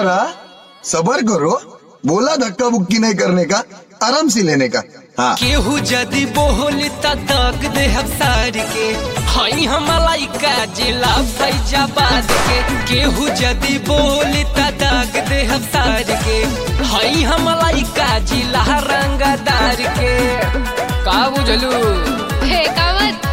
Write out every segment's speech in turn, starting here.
करा सबर करो बोला धक्का बुक्की नहीं करने का आराम से लेने का हाँ केहू जदि बोली त दग दे हम सार के हई हम लइका जिला फैजाबाद के केहू जदि बोली त दग दे हम सार के हई हम लइका जिला रंगदार के का बुझलू फेकावत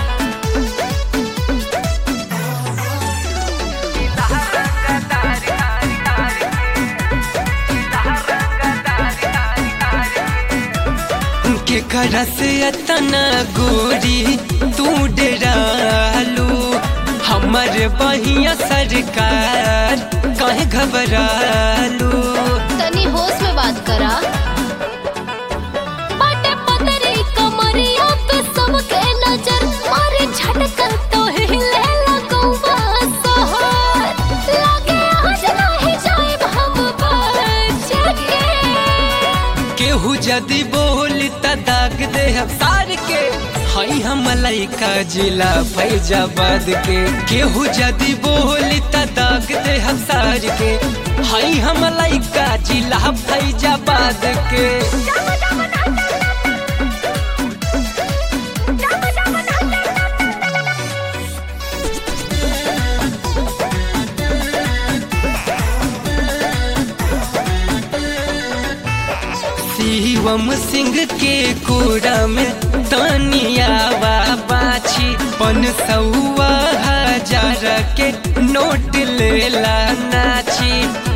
के करा से अतना गोरी तू डरालू हमर बहिया सरकार कहे घबरालू तनी होश में बात करा बाटे पतरी कमरिया पे सबके नजर मारे झटकन तो हिले लगौवा सहर लागे आज नाही जाए हम बच के केहू जदि बोली त दाग दे हम सार के हई हम लइका जिला फैजाबाद के केहू जदि बोली त दाग दे हम सार के हई हम लइका जिला फैजाबाद के शिवम सिंह के कोड़ा में तनिया बाछी पन सौआ हजार के नोट लेला नाची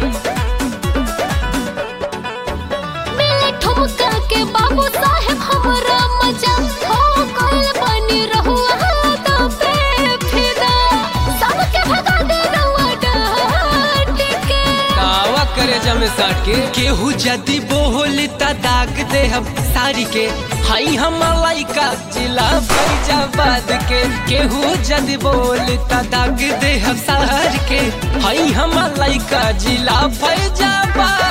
मिले ठुमका के बाबू साहेब हमरा मजा हो गइल बनी रहुआ तो पे फिदा सबके भगा दे रहुआ डांट के दावा करे जमे साट के केहू जदि बोली त दाग दे हम सारी के हई हम लइका जिला फैजाबाद के केहू जदि बोली त दाग दे हम सार के हई हम लइका जिला फैजाबाद